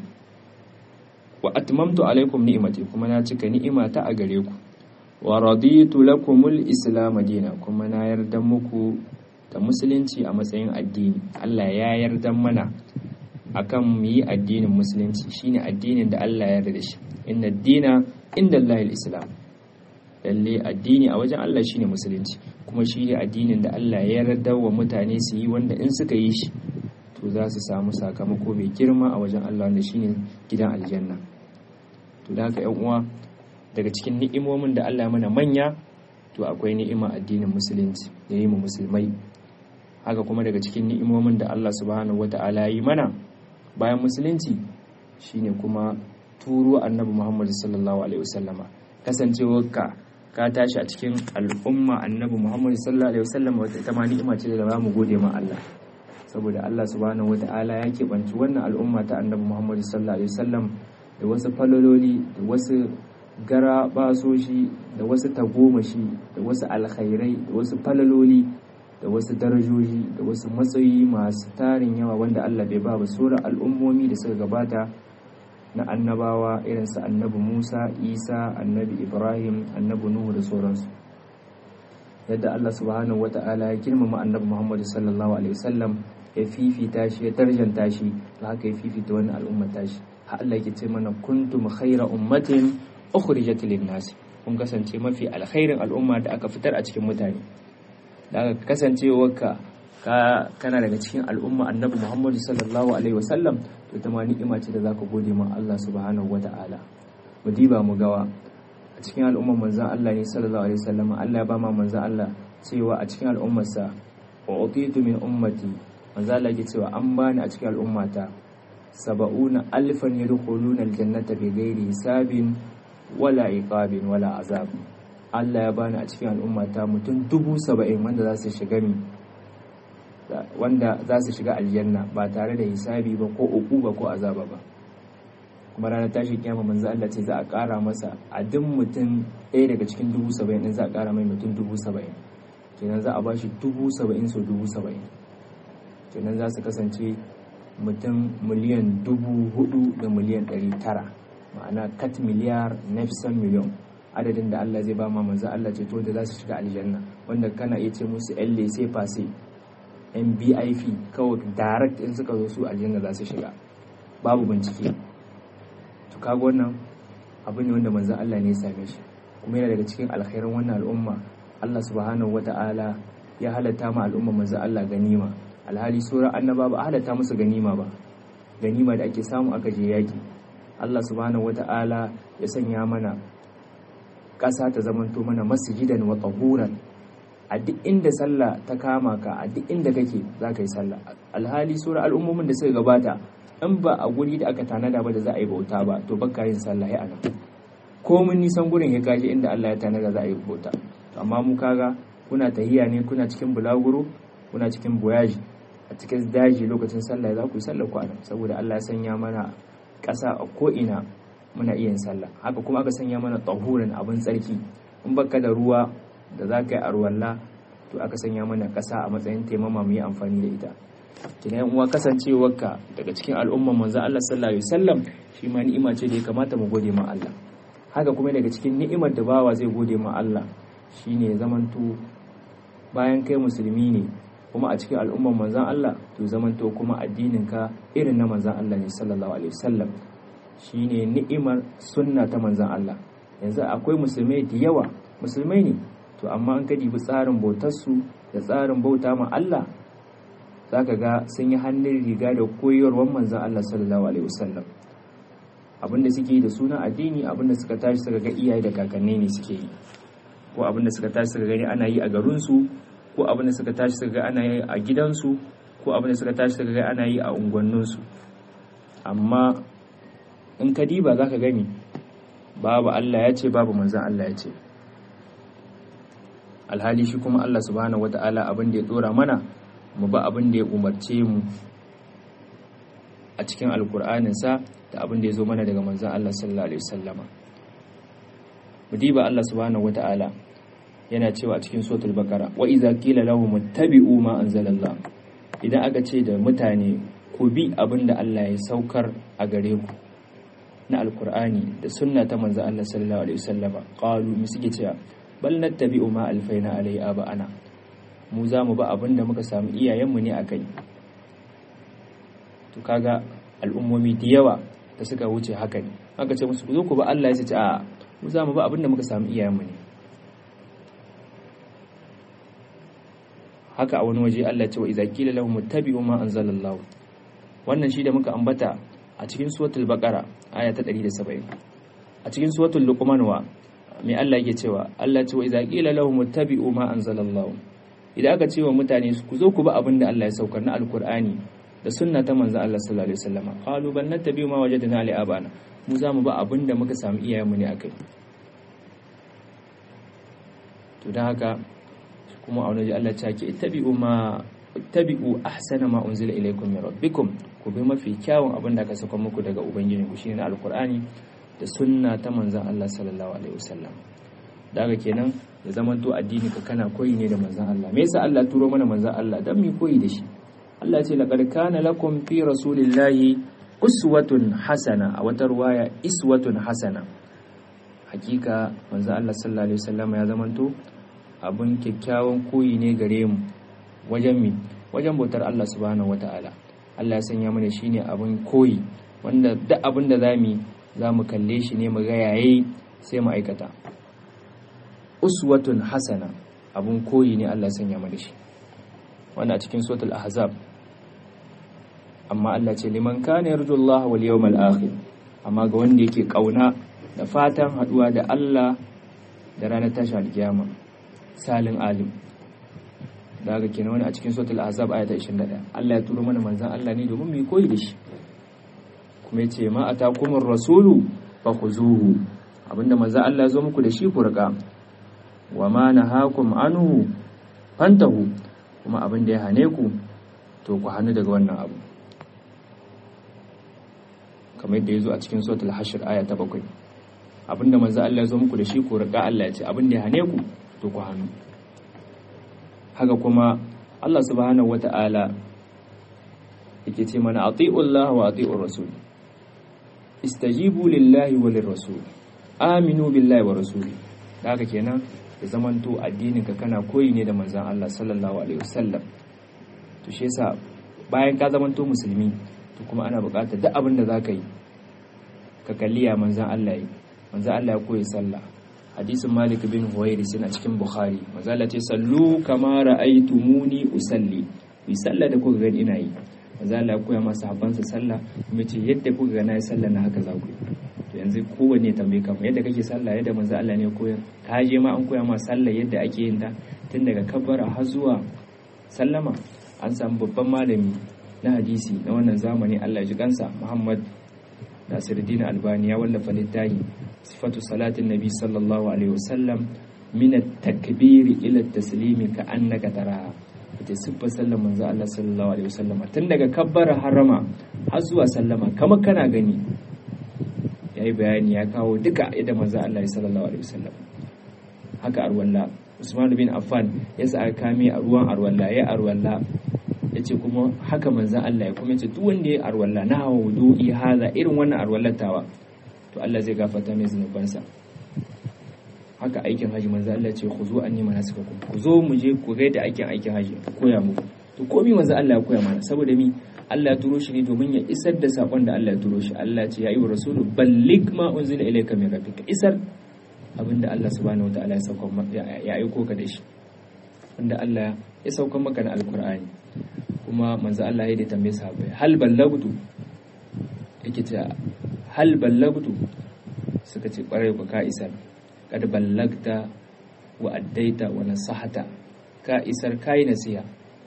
wa atmamtu alaykum ni'mati kuma na cika ni'imata a gare ku wa raditu lakum al-islam dina kuma na yarda muku da musulunci a matsayin addini Allah ya yarda mana akan mu yi addinin musulunci shine addinin da Allah ya yarda da shi inna dina inda Allah islam lalle addini a wajen Allah shine musulunci kuma shi ne addinin da Allah ya yarda wa mutane su yi wanda in suka yi shi to za su samu sakamako mai girma a wajen Allah wanda shine gidan aljanna to da haka yan uwa daga cikin ni'imomin da Allah ya mana manya to akwai ni'ima addinin musulunci da yi mu musulmai haka kuma daga cikin ni'imomin da Allah subhanahu wata'ala ya yi mana bayan musulunci shine kuma turo annabi Muhammad sallallahu alaihi wasallama kasancewar ka ka tashi a cikin al'umma annabi Muhammad sallallahu alaihi wasallama wata ita ma ni'ima ce da za mu gode ma Allah saboda Allah subhanahu wata'ala ya keɓanci wannan al'umma ta annabi Muhammad sallallahu alaihi wasallam da wasu falololi da wasu gara basoshi da wasu tagomashi da wasu alkhairai da wasu falaloli da wasu darajoji da wasu matsayi masu tarin yawa wanda Allah bai ba ba sauran al'ummomi da suka gabata na annabawa irin su annabi Musa, Isa, annabi Ibrahim, annabi Nuhu da sauransu. Yadda Allah subhanahu wata'ala ya girmama annabi Muhammad sallallahu alaihi wasallam ya fifita shi ya tarjanta shi da haka ya fifita wani al'umma tashi. Har Allah yake ce mana kuntum khaira ummatin ukhrijat lin-nas. kun kasance mafi alkhairin al'umma da aka fitar a cikin mutane da aka kasancewarka ka kana daga cikin al'umma annabi Muhammadu sallallahu alaihi wasallam to ta ma ni'ima ce da zaka gode ma Allah subhanahu wata'ala mu diba mu gawa a cikin al'ummar manzon Allah ne sallallahu alaihi wasallam Allah ya ba ma manzon Allah cewa a cikin al'ummarsa wa utitu min ummati manzon Allah ya cewa an bani a cikin al'ummata saba'una alfan yadkhuluna aljannata bighairi hisabin wala iqabin wala azab Allah ya bani a cikin al'ummata mutum dubu saba'in wanda za su shiga mi wanda za su shiga aljanna ba tare da hisabi ba ko uquba ko azaba ba kuma ranar tashi kiyama manzo Allah ce za a ƙara masa a duk mutum ɗaya daga cikin dubu saba'in ɗin za a ƙara mai mutum dubu saba'in kenan za a ba shi dubu saba'in sau dubu saba'in kenan za su kasance mutum miliyan dubu hudu da miliyan ɗari tara ma'ana kat miliyar nefsan miliyon adadin da Allah zai ba ma manzo Allah ce to da za su shiga aljanna wanda kana iya ce musu yan lese fase yan BIP kawai direct in suka zo su aljanna za su shiga babu bincike to kaga wannan abu ne wanda manzo Allah ne ya same shi kuma yana daga cikin alkhairin wannan al'umma Allah subhanahu wata'ala ya halatta ma al'umma manzo Allah ganima alhali sauran annaba ba a halatta musu ganima ba ganima da ake samu aka je yaki Allah subhanahu wata'ala ya sanya mana ƙasa ta zamanto mana masjidan wa tahuran a duk inda sallah ta kama ka a duk inda kake za ka yi sallah alhali sauran al'ummomin da suka gabata in ba a guri da aka tanada ba da za a yi bauta ba to baka yin sallah ya anan komin nisan gurin ya kaje inda Allah ya tanada za a yi bauta amma mu kaga kuna tahiya ne kuna cikin bulaguro kuna cikin boyaji a cikin daji lokacin sallah za ku yi sallah ku anan saboda Allah ya sanya mana ƙasa a ko'ina muna iya yin sallah haka kuma aka sanya mana tahurin abin tsarki in baka da ruwa da za ka yi arwalla to aka sanya mana ƙasa a matsayin taimama mu yi amfani da ita kina yan uwa kasancewarka daga cikin al'umman manzo Allah sallallahu alaihi wasallam shi ma ni'ima ce da ya kamata mu gode ma Allah haka kuma daga cikin ni'imar da bawa zai gode ma Allah shine zamanto bayan kai musulmi ne kuma a cikin al'umman manzan Allah to zamanto kuma addininka irin na manzan Allah ne sallallahu alaihi wasallam shine ni'imar sunna ta manzan Allah yanzu akwai musulmai da yawa musulmai ne to amma an ka dibi tsarin bautarsu da tsarin bauta ma Allah zaka ga sun yi hannun riga da koyarwar manzan Allah sallallahu alaihi wasallam abinda suke yi da sunan addini abinda suka tashi suka ga iyaye da kakanni ne suke yi ko abinda suka tashi suka gani ana yi a garinsu ko abinda suka tashi suka ga ana yi a gidansu ko abinda suka tashi suka ga ana yi a unguwanninsu amma in ka diba za ka gani babu Allah ya ce babu manzan Allah ya ce alhali shi kuma Allah subhanahu wata'ala abin da ya dora mana mu ba abin da ya umarce mu a cikin alkur'aninsa da abin da ya zo mana daga manzan Allah sallallahu alaihi wasallama mu diba Allah subhanahu wata'ala yana cewa a cikin suratul baqara wa idza qila lahum ittabi'u ma anzalallah idan aka ce da mutane ku bi abin da Allah ya saukar a gare ku na alkur'ani da sunna ta manzo Allah sallallahu alaihi wasallama qalu mi suke cewa bal nattabi'u ma alfaina alai aba'ana mu za mu ba abin da muka samu iyayenmu ne akai to kaga al'ummomi da yawa da suka wuce haka ne aka ce musu ku zo ku ba Allah ya ce a mu za mu ba abin da muka samu iyayenmu ne haka a wani waje Allah ce wa idza qila lahum ittabi'u ma anzalallahu wannan shi da muka ambata a cikin suratul baqara aya ta 170 a cikin suratul luqman wa me Allah yake cewa Allah ce wa idza qila lahum ittabi'u ma anzalallahu idan aka ce wa mutane ku zo ku bi abin da Allah ya saukar na alkur'ani da sunna ta manzon Allah sallallahu alaihi wasallam qalu bal nattabi'u ma wajadna ali abana mu za mu ba abin da muka samu iyayenmu ne akai to dan haka kuma a wani Allah ta ke ittabi'u ma ittabi'u ahsana ma unzila ilaykum min rabbikum ku bi mafi kyawun abin da aka saka muku daga ubangiji ku shine alkur'ani da sunna ta manzon Allah sallallahu alaihi wasallam daga kenan ya zamanto addini ka kana koyi ne da manzon Allah me yasa Allah turo mana manzon Allah dan mu koyi da shi Allah ce laqad kana lakum fi rasulillahi uswatun hasana a wata ruwaya iswatun hasana hakika manzon Allah sallallahu alaihi wasallam ya zamanto abun kyakkyawan koyi ne gare mu wajen mi wajen bautar Allah subhanahu wataala Allah ya sanya mana shine abun koyi wanda duk abin da zamu za mu kalle shi ne mu ga yayi sai mu aikata uswatun hasana abun koyi ne Allah sanya mu da shi wannan a cikin suratul ahzab amma Allah ce liman kana yarjullaha wal yawmal akhir amma ga wanda yake kauna da fatan haduwa da Allah da ranar tashi alkiyama salin alim da haka kenan wani a cikin suratul ahzab ayata 21 Allah ya turo mana manzon Allah ne domin mu koyi da shi kuma yace ma atakumur rasulu fakhuzuhu abinda manzon Allah ya zo muku da shi ku riga wa ma nahakum anhu fantahu kuma abinda ya hane ku to ku hannu daga wannan abu kamar yadda ya zo a cikin suratul hashr aya ta bakwai abinda manzo Allah ya zo muku da shi ku riga Allah ya ce abinda ya hane ku to ku hannu haka kuma Allah subhanahu wata'ala yake ce mana ati'u Allah wa ati'ur rasul istajibu lillahi wa lirrasul aminu billahi wa rasuli haka kenan ya zamanto addinin ka kana koyi ne da manzon Allah sallallahu alaihi wasallam to shi yasa bayan ka zamanto musulmi to kuma ana buƙatar duk abin da za ka yi ka kalli ya manzan Allah yi manzan Allah ya koyi sallah hadisin malik bin huwairi suna cikin bukhari manzan Allah ce sallu kama ra'aytumuni usalli yi sallah da kuka gani ina yi manzan Allah ya koya ma sahabbansa sallah kuma ce yadda kuka ga na yi sallah na haka za ku yi to yanzu kowanne tambaye ka yadda kake sallah yadda manzan Allah ne koyar ka je ma an koya ma sallah yadda ake yin ta tun daga kabbara har zuwa sallama an samu babban malami na hadisi na wannan zamani Allah ya ji kansa Muhammad Nasiruddin Albani ya wallafa littafi sifatu salatin nabi sallallahu alaihi wasallam min at-takbir ila at-taslim ka annaka taraha ita siffar sallar manzo Allah sallallahu alaihi wasallam tun daga kabbara harama har zuwa sallama kamar kana gani yayi bayani ya kawo duka yadda manzo Allah sallallahu alaihi wasallam haka arwalla Usman bin Affan ya sa aka kame a ruwan arwalla ya arwalla ya ce kuma haka manzan Allah ya kuma ce duk wanda ya arwalla na hawa wudu'i haza irin wannan arwallatawa to Allah zai gafarta mai zunubansa haka aikin haji manzan Allah ce ku zo an nima nasu ku ku zo mu je ku gaida aikin aikin haji ku koya muku to komai manzan Allah ya koya mana saboda mi Allah ya turo shi ne domin ya isar da sakon da Allah ya turo shi Allah ce ya yi wa rasulu ballig ma unzila ilayka min rabbika isar abinda Allah subhanahu wataala ya sauka ya aiko ka da shi wanda Allah ya sauka maka na alkur'ani kuma manzo Allah ya da tambaye sahabbai hal ballagtu yake ce hal ballagtu suka ce kwarai ku ka isar kad ballagta wa addaita wa nasahata ka isar kai nasiha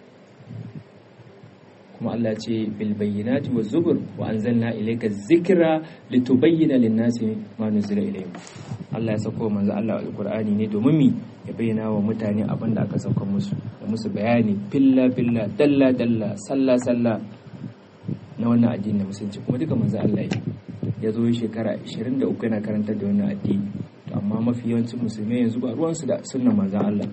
kuma Allah ce bil bayyinati waz zubur wa anzalna ilayka dhikra litubayyana lin-nasi ma nuzila ilayhim Allah ya sako manzo Allah alqur'ani ne domin mi ya bayyana wa mutane abin da aka sauka musu da musu bayani filla filla dalla dalla salla salla na wannan addini na musulunci kuma duka manzo Allah ya ya zo shekara 23 yana karantar da wannan addini to amma mafi yawancin musulmai yanzu ba ruwansu da sunnan manzon Allah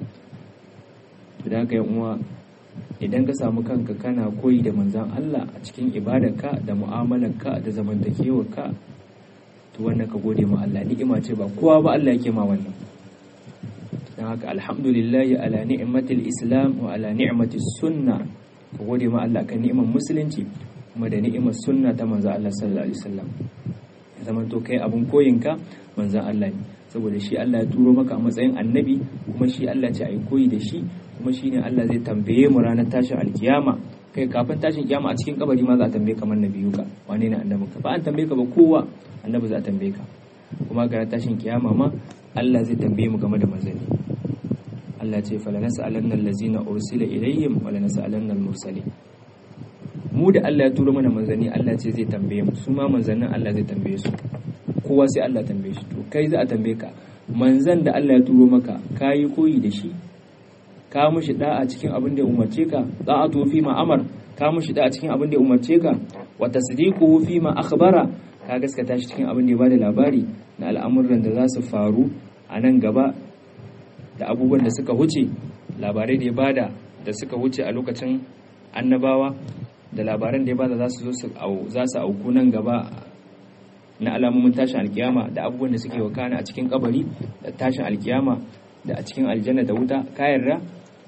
to da haka yan uwa idan ka samu kanka kana koyi da manzon Allah a cikin ibadarka da mu'amalarka da zamantakewarka to wannan ka gode ma Allah ni'ima ce ba kowa ba Allah yake ma wannan don haka alhamdulillahi ala ni'matil islam wa ala ni'matis sunna ka gode ma Allah kan ni'imar musulunci kuma da ni'imar sunna ta manzo Allah sallallahu alaihi wasallam ya zama to kai abun koyinka manzon Allah ne saboda shi Allah ya turo maka a matsayin annabi kuma shi Allah ce ai koyi da shi kuma shine Allah zai tambaye mu ranar tashin alkiyama kai kafin tashin kiyama a cikin kabari ma za a tambaye kamar nabiyu ka wane ne annabinka ba an tambaye ka ba kowa annabi za a tambaye ka kuma ga tashin kiyama ma Allah zai tambaye mu game da manzanni Allah ce fala nas'alanna allazina ursila ilayhim wala nas'alanna al-mursalin mu da Allah ya turo mana manzanni Allah ce zai tambaye mu su ma manzannin Allah zai tambaye su kowa sai Allah tambaye shi to kai za a tambaye ka manzan da Allah ya turo maka kayi koyi da shi ka mushi da'a cikin abin da ya umarce ka da'atu fi ma amar ka mushi da'a cikin abin da ya umarce ka wa tasdiquhu fi ma akhbara ka gaskata shi cikin abin da ya bada labari na al'amuran da za su faru a nan gaba da abubuwan da suka huce labarai da ya bada da suka huce a lokacin annabawa da labaran da ya bada za su zo za su auku nan gaba na alamomin tashin alkiyama da abubuwan da suke wakana a cikin kabari da tashin alkiyama da a cikin aljanna da wuta ka yarda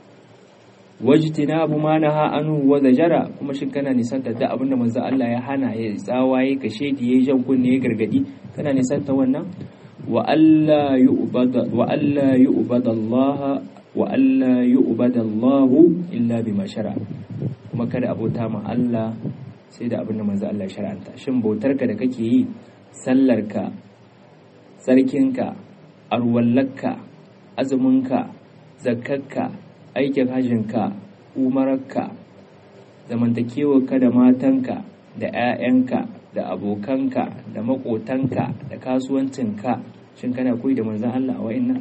wajtinabu ma naha anhu wa zajara kuma shin kana nisanta da abinda manzo Allah ya hana ya tsawaye ka shedi ya jan kunne ya gargadi kana nisanta wannan wa alla yu'bada wa alla yu'bada Allah wa alla yu'bada Allah illa bima shara kuma kada abota ma Allah sai da abin da manzo Allah ya shar'anta shin bautarka da kake yi sallarka tsarkinka arwallarka azuminka zakkarka aikin hajjinka umararka zamantakewarka da matanka da 'ya'yanka da abokanka da makotanka da kasuwancinka shin kana koyi da manzan Allah a wa'innan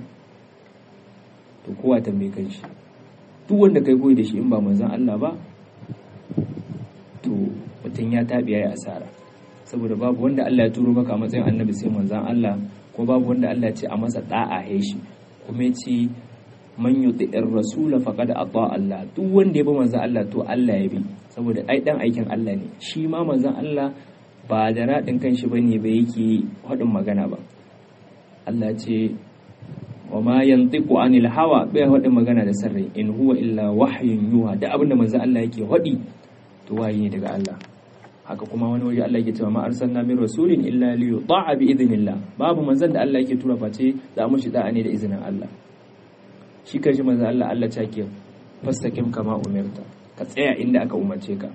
to kowa tambaye kan shi duk wanda kai koyi da shi in ba manzan Allah ba to mutum ya taɓi ya yi asara saboda babu wanda Allah ya turo maka a matsayin annabi sai manzan Allah ko babu wanda Allah ce a masa da'a ya shi kuma ya ce man yuti'ir rasula faqad ata Allah duk wanda ya bi manzan Allah to Allah ya bi saboda ai dan aikin Allah ne shi ma manzan Allah ba da radin kanshi bane ba yake hadin magana ba Allah ce wa ma yantiqu anil hawa bai hadin magana da sarrai in huwa illa wahyun yuha da abinda manzan Allah yake hadi to wayi ne daga Allah haka kuma wani waje Allah yake cewa ma arsalna min rasulin illa li yuta'a bi idnillah babu manzon da Allah yake tura face za mu shi da'a ne da izinin Allah shi kanshi manzon Allah Allah ta ke fastaqim kama umirta ka tsaya inda aka umarce ka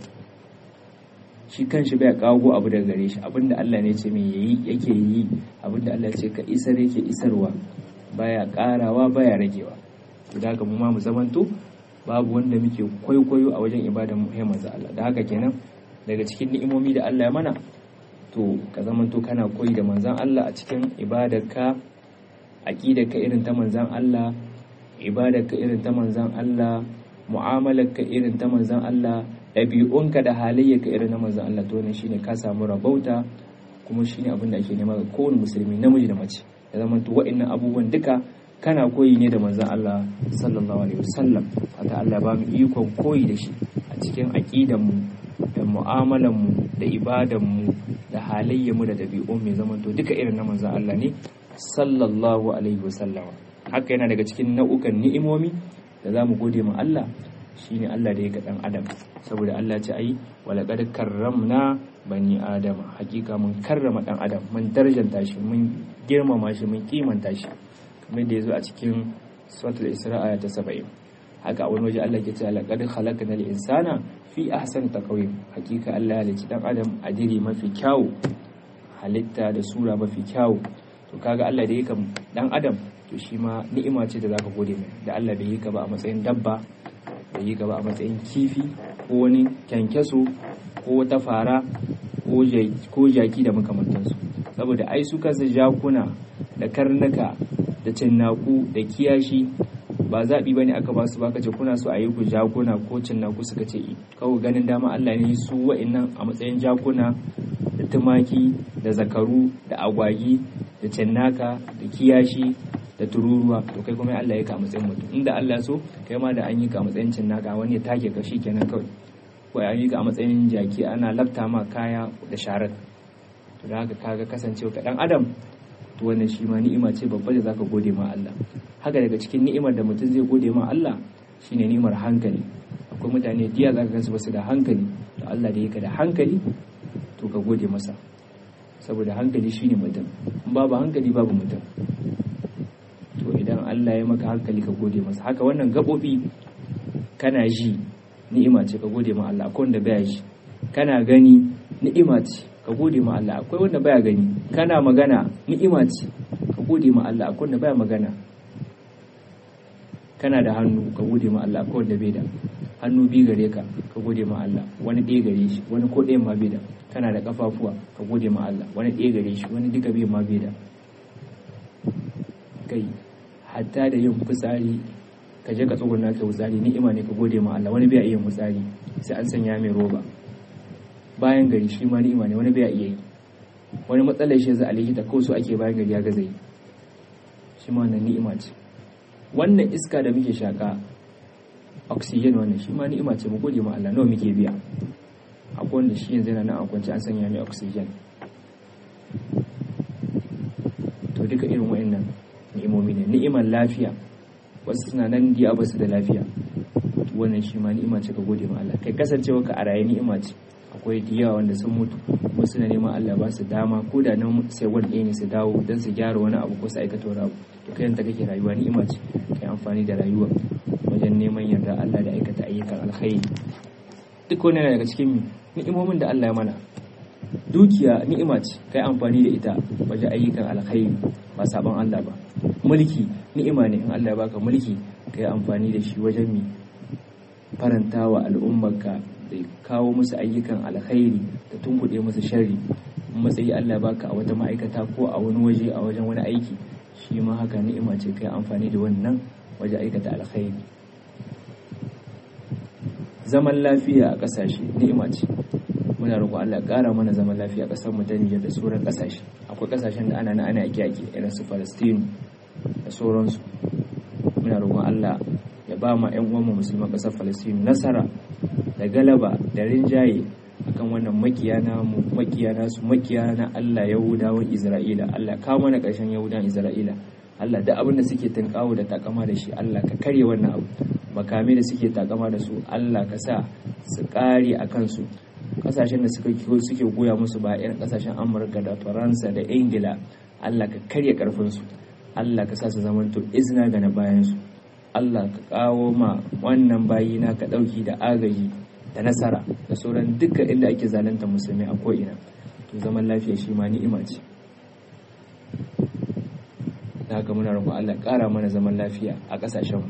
shi kanshi bai kawo abu daga gare shi abinda Allah ne ce mai yayi yake yi abinda Allah ce ka isar yake isarwa baya karawa baya ragewa da haka mu ma mu zamanto babu wanda muke kwaikwayo a wajen ibadan mu manzo Allah da haka kenan daga cikin ni'imomi da Allah ya mana to ka zamanto kana koyi da manzan Allah a cikin ibadarka aqidarka irin ta manzan Allah ibadarka irin ta manzan Allah mu'amalarka irin ta manzan Allah ɗabi'unka da halayyarka irin na manzan Allah to wannan shine ka samu rabauta kuma shine abin da ake nema ga kowane musulmi namiji da mace ya zamanto wa'annan abubuwan duka kana koyi ne da manzan Allah sallallahu alaihi wasallam fata Allah ba mu ikon koyi da shi a cikin aqidanmu da mu'amalanmu da ibadanmu da halayyarmu da ɗabi'un mai zamanto duka irin na manzan Allah ne sallallahu alaihi wasallam haka yana daga cikin nau'ukan ni'imomi da za mu gode ma Allah shine Allah da ya ga dan adam saboda Allah ce ai walaqad karramna bani adama hakika mun karrama dan adam mun darjanta shi mun girmama shi mun kimanta shi kamar da yazo a cikin suratul isra aya ta 70 haka wani waje Allah ke ce laqad khalaqnal insana fi ahsani taqwim hakika Allah ya halicci dan adam a diri mafi kyau halitta da sura mafi kyau to kaga Allah da yake dan adam to shi ma ni'ima ce da zaka gode mai da Allah bai yi ka ba a matsayin dabba bai yi ka ba a matsayin kifi ko wani kyankyaso ko wata fara ko jaki da makamantansu saboda ai su kansu jakuna da karnuka da cinnaku da kiyashi ba zaɓi ba ne aka ba su ba ce kuna so a yi ku jakuna ko cinnaku suka ce kawai ganin dama Allah ne su wa'innan a matsayin jakuna da tumaki da zakaru da agwagi da cinnaka da kiyashi da tururuwa to kai kuma Allah ya ka matsayin mutum inda Allah so kai ma da an yi ka matsayin cinnaka wani ya take ka kenan kawai ko an yi ka a matsayin jaki ana lafta ma kaya da sharar to da haka kaga kasancewa ka dan adam to wannan shi ma ni'ima ce babba da zaka gode ma Allah haka daga cikin ni'imar da mutum zai gode ma Allah shine ni'imar hankali akwai mutane diya zaka gansu basu da hankali to Allah da yake da hankali to ka gode masa saboda hankali shine mutum in babu hankali babu mutum to idan Allah ya maka hankali ka gode masa haka wannan gabobi kana ji ni'ima ce ka gode ma Allah akwai wanda baya ji kana gani ni'ima ce ka gode ma Allah akwai wanda baya gani kana magana ni'ima ce ka gode ma Allah akwai wanda baya magana kana da hannu ka gode ma Allah akwai wanda bai da hannu bi gare ka ka gode ma Allah wani ɗaya gare shi wani ko ɗayan ma bai da kana da kafafuwa ka gode ma Allah wani ɗaya gare shi wani duka bai ma bai da kai hatta da yin fitsari ka je ka tsuguna ka fitsari ni'ima ne ka gode ma Allah wani bai iya fitsari sai an sanya mai roba bayan gari shi ma ni'ima ne wani bai iya yi wani matsalar shi za a likita ko su ake bayan gari ya gaza yi shi ma wannan ni'ima ce wannan iska da muke shaka oxygen wannan shi ma ni'ima ce mu gode ma Allah nawa muke biya akwai wanda shi yanzu yana nan a kwance an sanya mai oxygen to duka irin wa'annan ni'imomi ne ni'imar lafiya wasu suna nan diya ba su da lafiya wannan shi ma ni'ima ce ka gode ma Allah kai kasancewa ka a raye ni'ima ce akwai diya wanda sun mutu kuma suna neman Allah ba su dama ko da nan sai wani ɗaya ne su dawo don su gyara wani abu ko su aikata wani abu to kai ta kake rayuwa ni'ima ce kai amfani da rayuwa wajen neman yarda Allah da aikata ayyukan alkhairi duk wani daga cikin ni'imomin da Allah ya mana dukiya ni'ima ce kai amfani da ita wajen ayyukan alkhairi ba sabon Allah ba mulki ni'ima ne in Allah ya baka mulki kai amfani da shi wajen mi faranta wa al'ummarka da kawo musu ayyukan alkhairi da tunkuɗe musu sharri matsayi Allah ya baka a wata ma'aikata ko a wani waje a wajen wani aiki shi ma haka ni'ima ce kai amfani da wannan wajen aikata alkhairi zaman lafiya a ƙasashe ni'ima ce muna roƙon Allah ƙara mana zaman lafiya a ƙasar mu ta Nijar da sauran ƙasashe akwai ƙasashen da ana na ana yaki yaki irin su Palestine da sauransu muna roƙon Allah ya ba ma ƴan uwan mu musulman ƙasar Palestine nasara da galaba da rinjaye akan wannan makiya na mu makiya na su makiya na Allah Yahudawan Isra'ila Allah ka mana ƙarshen Yahudawan Isra'ila Allah da abin da suke tunkawo da takama da shi Allah ka karye wannan abu makami da suke takama da su Allah ka sa su kare a kansu kasashen da suka suke goya musu ba irin kasashen amurka da faransa da ingila allah ka karya karfinsu allah ka sa su zamanto izina ga na bayansu allah ka kawo ma wannan bayina ka ɗauki da agaji da nasara da sauran dukkan inda ake zalunta musulmi a ko'ina to zaman lafiya shi ma ni'ima ce da haka muna roƙon allah ƙara mana zaman lafiya a ƙasashen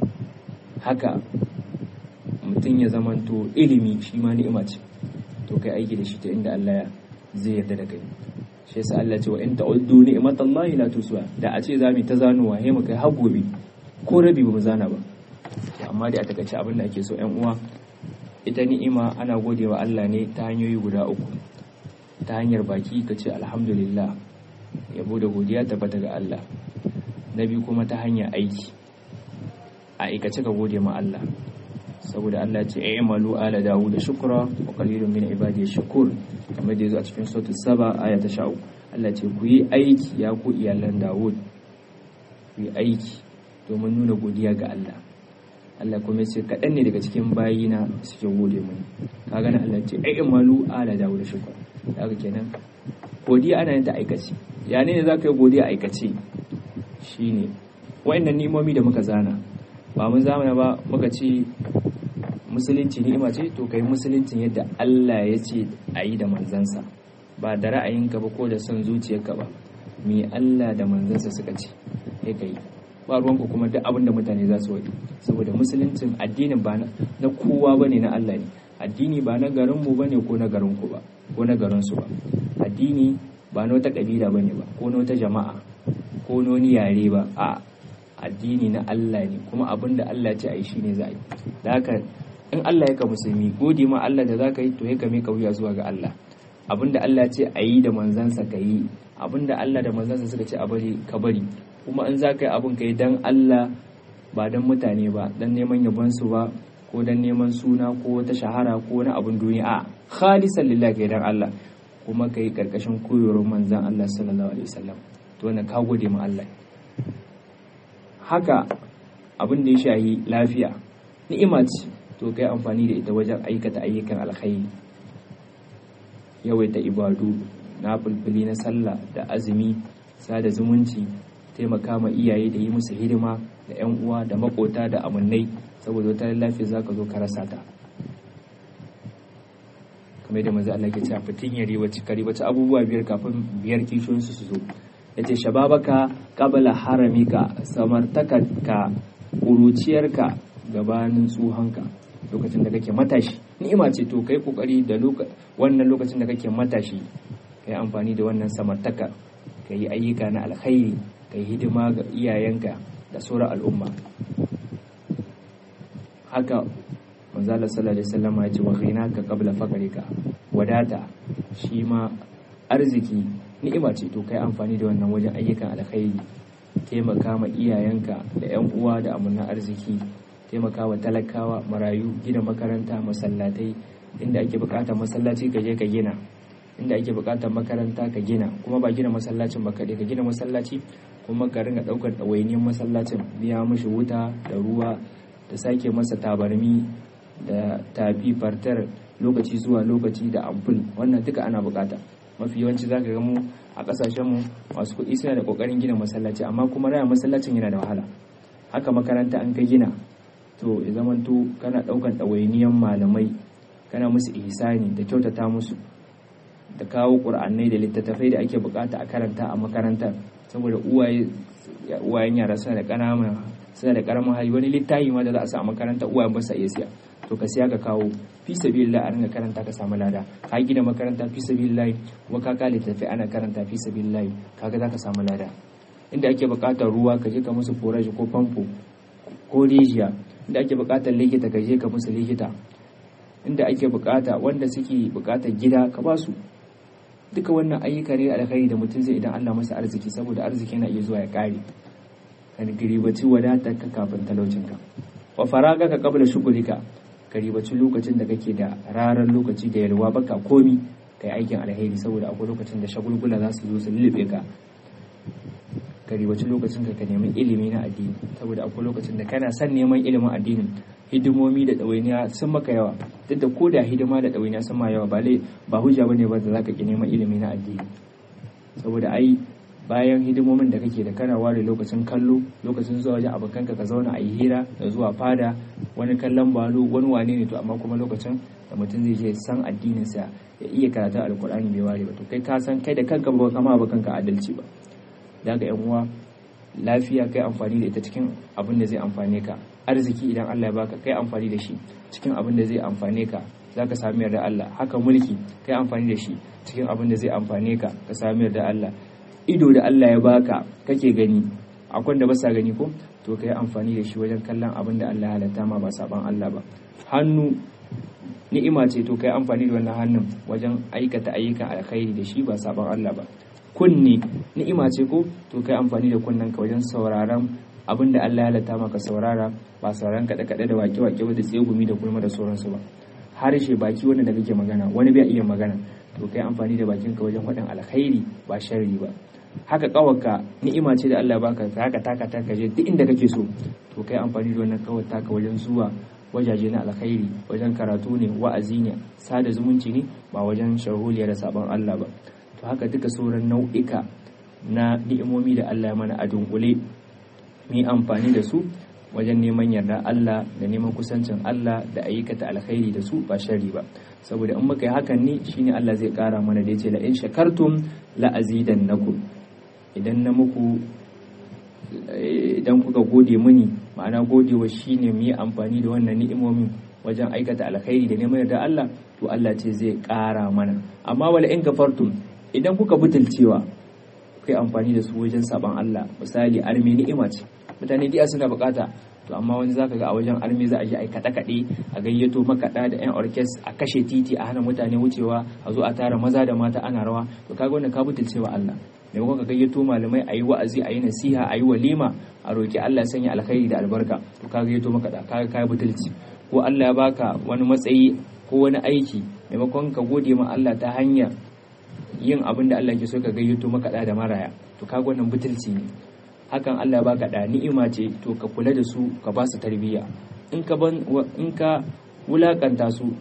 haka mutum ya zamanto ilimi shi ma ni'ima ce to kai aiki da shi ta inda Allah ya zai yarda da kai shi yasa Allah ce wa in ta'uddu ni'matallahi la tusuha da a ce zamu ta zanowa he mu kai har gobe ko rabi ba mu zana ba amma dai a takaice abin da ake so ƴan uwa ita ni'ima ana godewa Allah ne ta hanyoyi guda uku ta hanyar baki ka ce alhamdulillah yabo da godiya tabbata ga Allah na biyu kuma ta hanyar aiki a aikace ka gode ma Allah saboda Allah ce ya malu ala dawu da shukura wa qalilun min ibadi shakur kamar da yazo a cikin suratul saba aya ta 13 Allah ce ku yi aiki ya ku iyalan Dawud ku yi aiki domin nuna godiya ga Allah Allah kuma ce kaɗan ne daga cikin bayina suke gode mani kaga nan Allah ce ya malu ala dawu da shukura kaga kenan godiya ana yin ta aikace ya ne za ka yi godiya aikace shine wa'annan nimomi da muka zana ba mun zamana ba muka ce musulunci ni'ima ce to kai musuluncin yadda Allah ya ce a yi da manzansa ba da ra'ayinka ba ko da son zuciyarka ba me Allah da manzansa suka ce ya kai ba ruwanku kuma duk abin da mutane za su wadi saboda musuluncin addinin ba na kowa bane na Allah ne addini ba na garinmu bane ko na garinku ba ko na garinsu ba addini ba na wata kabila bane ba ko na wata jama'a ko na wani yare ba a addini na Allah ne kuma abin da Allah ce a yi shine za a yi da haka in Allah ya ka musulmi gode ma Allah da za ka yi to ya ka mika wuya zuwa ga Allah abin da Allah ce a yi da manzansa ka yi abin da Allah da manzansa suka ce a bari ka bari kuma in za ka yi abin ka yi dan Allah ba dan mutane ba dan neman yabonsu ba ko dan neman suna ko wata shahara ko wani abin duniya a khalisan lillahi ka yi dan Allah kuma ka yi karkashin koyarwar manzan Allah sallallahu alaihi wasallam to wannan ka gode ma Allah haka abin da ya shahi lafiya ni'ima ce to kai amfani da ita wajen aikata ayyukan alkhairi yawaita ibadu na fulfuli na sallah da azumi sada zumunci taimaka ma iyaye da yi musu hidima da yan uwa da makota da amannai saboda wata lafiya za ka zo ka rasa ta kamar da manzo Allah ke cewa fitin yari wacce kari wacce abubuwa biyar kafin biyar kishiyoyinsu su zo yace shababaka qabla haramika samartakarka kuruciyarka gabanin tsuhanka lokacin da kake matashi ni'ima ce to kai kokari da wannan lokacin da kake matashi kai amfani da wannan samartaka kai ayyuka na alkhairi kai hidima ga iyayenka da sauran al'umma haka manzo Allah sallallahu alaihi wasallam ya ce wa ghinaka qabla faqrika wadata shi ma arziki ni'ima ce to kai amfani da wannan wajen ayyukan alkhairi taimaka ma iyayenka da yan uwa da amanna arziki taimaka wa talakawa marayu gina makaranta masallatai inda ake bukatar masallaci ka je ka gina inda ake bukatar makaranta ka gina kuma ba gina masallacin ba kaɗai ka gina masallaci kuma ka ringa ɗaukar ɗawainiyar masallacin biya mashi wuta da ruwa da sake masa tabarmi da tafi fartar lokaci zuwa lokaci da ampul wannan duka ana bukata mafi yawanci za ka ga mu a kasashenmu masu kuɗi suna da ƙoƙarin gina masallaci amma kuma raya masallacin yana da wahala haka makaranta an ka gina to ya zamanto kana ɗaukan ɗawainiyan malamai kana musu ihsani da kyautata musu da kawo ƙur'anai da littattafai da ake bukata a karanta a makarantar saboda uwayen yara suna da ƙananan suna da ƙaramin hali wani littafi ma da za a sa a makaranta uwayen ba sa iya siya to ka siya ka kawo fi sabilillah a ringa karanta ka samu lada ka gina makaranta fi sabilillah kuma ka kale tafi ana karanta fi sabilillah kaga za ka samu lada inda ake buƙatar ruwa ka je ka musu forage ko famfo ko rijiya inda ake buƙatar likita ka je ka musu likita inda ake buƙata wanda suke buƙatar gida ka ba su duka wannan ayyuka ne alkhairi da mutum zai idan Allah masa arziki saboda arziki yana iya zuwa ya kare ka ribaci wadatar ka kafin talaucinka wa faraga ka kabla shugulika ka ribaci lokacin da kake da rarar lokaci da yalwa baka komi ka yi aikin alheri saboda akwai lokacin da shagulgula za su zo su lullube ka ka ribaci lokacin ka ka nemi ilimi na addini saboda akwai lokacin da kana son neman ilimin addinin hidimomi da ɗawainiya sun maka yawa duk da ko da hidima da ɗawainiya sun ma yawa ba lai ba hujja bane ba da zaka ki neman ilimi na addini saboda ai bayan hidimomin da kake da kana ware lokacin kallo lokacin zuwa wajen abokanka ka zauna a yi hira da zuwa fada wani kallon balo wani wane ne to amma kuma lokacin da mutum zai je san addinin sa ya iya karatun alkur'ani bai ware ba to kai ka san kai da kanka ba kama ba kanka adalci ba daga yan uwa lafiya kai amfani da ita cikin abin da zai amfane ka arziki idan Allah ya baka kai amfani da shi cikin abin da zai amfane ka za ka sami yarda Allah haka mulki kai amfani da shi cikin abin da zai amfane ka ka sami yarda Allah ido da Allah ya baka kake gani akwai da ba sa gani ko to kai amfani da shi wajen kallon abin da Allah ya halatta ma ba saban Allah ba hannu ni'ima ce to kai amfani da wannan hannun wajen aikata ayyukan alkhairi da shi ba saban Allah ba kunne ni'ima ce ko to kai amfani da kunnen ka wajen sauraron abin da Allah ya halatta maka saurara ba sauraron kaɗe kaɗe da wake wake ba da tsegumi da gulma da sauransu ba harshe baki wanda da kake magana wani bai iya magana to kai amfani da bakin ka wajen faɗin alkhairi ba sharri ba haka kawarka ni'ima ce da Allah ya baka ka haka taka taka je duk inda kake so to kai amfani da wannan kawar taka wajen zuwa wajaje na alkhairi wajen karatu ne wa'azi ne sada zumunci ne ba wajen sharholiya da sabon Allah ba to haka duka sauran nau'ika na ni'imomi da Allah ya mana a dunkule mu yi amfani da su wajen neman yarda Allah da neman kusancin Allah da ayyukata alkhairi da su ba shari ba saboda in muka yi hakan ne shine Allah zai kara mana da yace la in shakartum la azidannakum idan na muku idan kuka gode mini ma'ana godewa shine mu yi amfani da wannan ni'imomin wajen aikata alkhairi da neman yarda Allah to Allah ce zai kara mana amma wala in kafartum idan kuka butulcewa kai amfani da su wajen saban Allah misali armi ni'ima ce mutane diya suna bukata to amma wani zaka ga a wajen armi za a je a kaɗe kaɗe a gayyato makaɗa da yan orkes a kashe titi a hana mutane wucewa a zo a tara maza da mata ana rawa to kaga wannan ka butulcewa Allah maimakon ka gayyato malamai a yi wa'azi a yi nasiha a yi walima a roki Allah sanya alkhairi da albarka to ka gayyato makaɗa kaga kai butulci ko Allah ya baka wani matsayi ko wani aiki maimakon ka gode ma Allah ta hanyar yin abin da Allah ke so ka gayyato makaɗa da maraya to kaga wannan butulci ne hakan Allah baka da ni'ima ce to ka kula da su ka ba su tarbiyya in ka ban in ka wulakanta su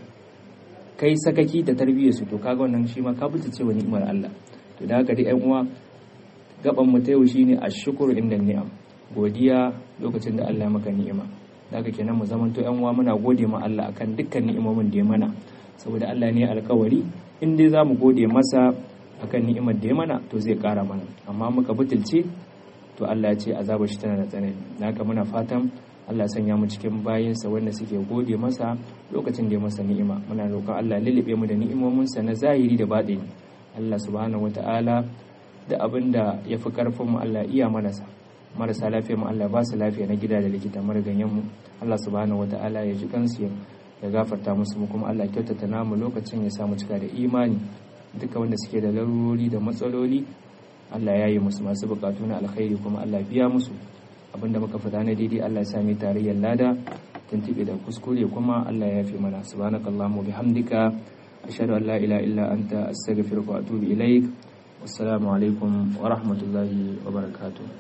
kai sakaki da tarbiyyar su to kaga wannan shi ma ka butulce wa ni'imar Allah to da haka dai ƴan uwa gaban mu ta yau shine ashkuru inda ni'am godiya lokacin da Allah ya maka ni'ima da haka kenan mu zamanto ƴan uwa muna gode ma Allah akan dukkan ni'imomin da ya mana saboda Allah ne alkawari in dai za mu gode masa akan ni'imar da ya mana to zai kara mana amma muka butulce to Allah ya ce azabar shi tana da tsanani haka muna fatan Allah ya sanya mu cikin bayinsa wanda suke gode masa lokacin da ya masa ni'ima muna roƙon Allah ya lullube mu da ni'imominsa na zahiri da baɗini Allah subhanahu wata'ala da abin da ya fi karfin mu Allah iya mana sa marasa lafiya mu Allah ba su lafiya na gida da likita mariganyen mu Allah subhanahu wata'ala ya ji kansu ya gafarta musu mu kuma Allah kyautata namu lokacin ya samu cika da imani duka wanda suke da larurori da matsaloli Allah ya yi musu masu bukatu na alkhairi kuma Allah biya musu abinda muka fada na daidai Allah ya sami tarayyar lada tuntube da kuskure kuma Allah ya yafe mana subhanakallahumma bihamdika ashhadu an la ilaha illa anta astaghfiruka wa atubu ilaik wassalamu alaikum wa rahmatullahi wa barakatuh